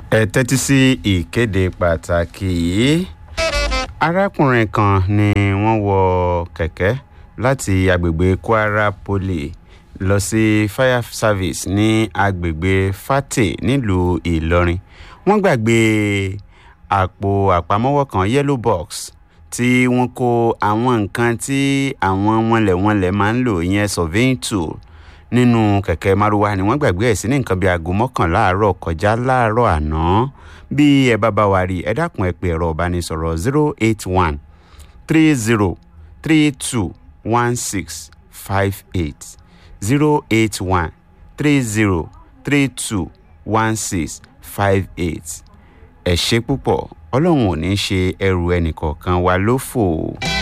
ẹ tẹ́tí sí ìkéde pàtàkì yìí arákùnrin kan ni wọ́n wọ kẹ̀kẹ́ láti agbègbè kwara poly lọ sí fire service ní agbègbè fàtẹ nílùú ìlọrin wọ́n gbàgbé àpò àpamọ́wọ́ kan yellow box tí wọ́n kó àwọn nǹkan tí àwọn wọnlẹ̀wọnlẹ̀ máa ń lò ìyẹn surveying tool nínú kẹ̀kẹ́ márúwá ni wọ́n gbàgbé ẹ̀ sí ní nǹkan bíi aago mọ́kànlá àárọ̀ kọjá láàárọ̀ àná bí ẹ bá bá wa rí ẹ dákun ẹ pé ẹ̀rọ ìbánisọ̀rọ̀ zero eight one three zero three two one six five eight zero eight one three zero three two one six five eight ẹ ṣe púpọ̀ ọlọ́run ò ní ṣe ẹrù ẹnìkọ̀ọ̀kan wa lófò.